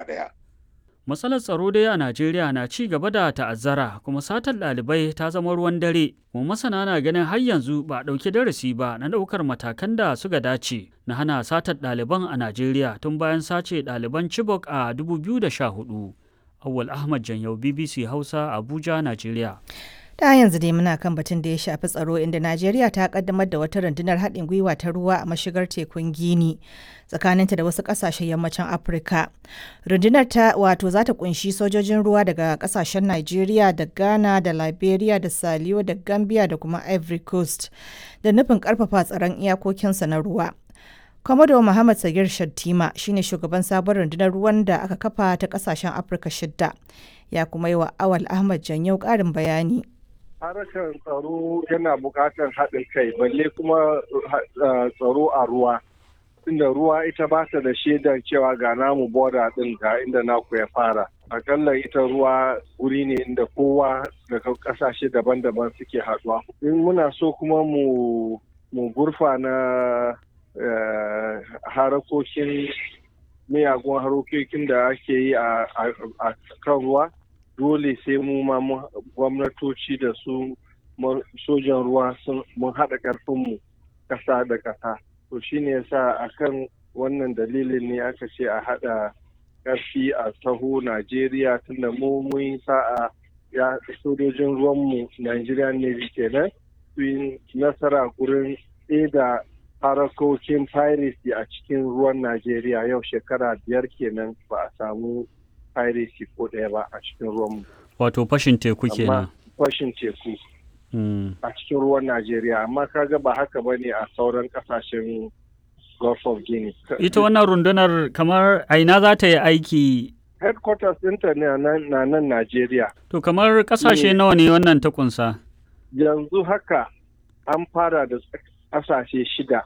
ɗaya. Matsalar tsaro dai a Najeriya na ci gaba da ta'azzara kuma satar ɗalibai ta zama ruwan dare. Kuma masana na ganin har yanzu ba a ɗauki darasi ba na ɗaukar matakan da suka dace na hana satar ɗaliban a Najeriya tun bayan sace ɗaliban Chibok a 2014. Awwal Ahmad Janyau BBC Hausa Abuja, Najeriya. ta yanzu dai muna kan batun da ya shafi tsaro inda najeriya ta kaddamar da wata rundunar haɗin gwiwa ta ruwa a mashigar tekun gini tsakaninta da wasu ƙasashen yammacin afirka rundunar ta wato za ta kunshi sojojin ruwa daga ƙasashen najeriya da ghana da liberia da saliyo da gambia da kuma ivory coast da nufin ƙarfafa tsaron iyakokinsa na ruwa Komodo Muhammad Sagir Shattima shine shugaban sabon rundunar ruwan da aka kafa ta kasashen Afirka shidda. Ya kuma yi wa Awal Ahmad Janyau ƙarin bayani. harkar tsaro yana buƙatar haɗin kai balle kuma tsaro a ruwa inda ruwa ita ba ta da shaidar cewa ga namu boda ɗin ga inda naku ya fara akalla ita ruwa wuri ne inda kowa daga ƙasashe daban-daban suke haɗuwa in muna so kuma mu mu gurfa na harakokin miyagun harokokin da ake yi a kan ruwa dole sai mu ma gwamnatoci da su sojan ruwa mun haɗa ƙarfinmu ƙasa da ƙasa to shine yasa akan wannan dalilin ne aka ce a haɗa ƙarfi a taho najeriya tunda mu mun sa'a ya sojojin ruwanmu nigerian navy kenan su yi nasara gurin da harakokin piracy a cikin ruwan najeriya yau shekara biyar kenan ba a samu piracy ko ɗaya ba a cikin ruwanmu. Wato fashin teku kenan. Fashin teku. A cikin ruwan Najeriya, amma kaga ba haka ba ne a sauran kasashen Gulf of Guinea. Ita wannan rundunar kamar aina za ta yi aiki Headquarters ɗinta ne na nan Najeriya. To kamar kasashe nawa ne wannan ta kunsa? Yanzu haka an fara da kasashe shida.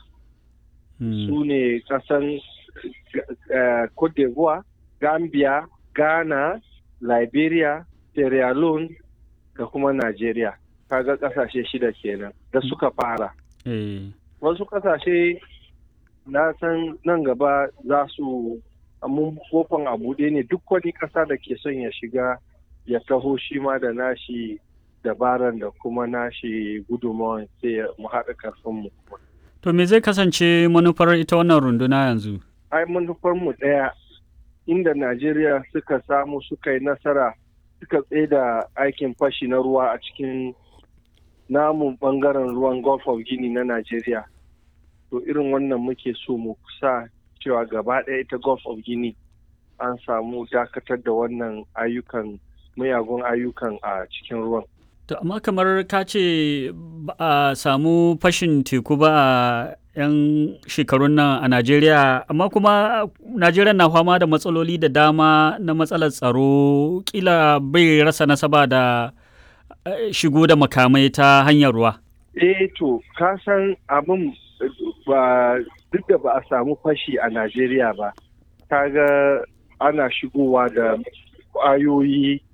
Su ne kasan Cote d'Ivoire, Gambia, Ghana, Liberia, Sierra Leone da kuma Najeriya. Kaga kasashe shida kenan da suka fara. Wasu kasashe na san nan gaba za su mun kofan a buɗe ne duk wani ƙasa da ke son ya shiga ya taho shi ma da nashi dabaran da kuma nashi gudunmawan sai mu haɗa karfinmu. To me zai kasance manufar ita wannan runduna yanzu? Ai manufar mu ɗaya inda Najeriya suka samu suka yi nasara suka da aikin fashi na ruwa a cikin namun bangaren ruwan Gulf of Guinea na Najeriya. To irin wannan muke so mu sa cewa gaba ɗaya ita Gulf of Guinea an samu dakatar da wannan ayyukan mayagun ayyukan a cikin ruwan. To amma kamar ka ce ba a samu fashin teku ba a 'yan shekarun nan a Najeriya, amma kuma Najeriya na fama da matsaloli da dama na matsalar tsaro kila bai rasa nasaba da shigo da makamai ta hanyar ruwa. Eh to, ka san abin ba duk da ba a samu fashi a Najeriya ba, kaga ana shigowa da ƙwayoyi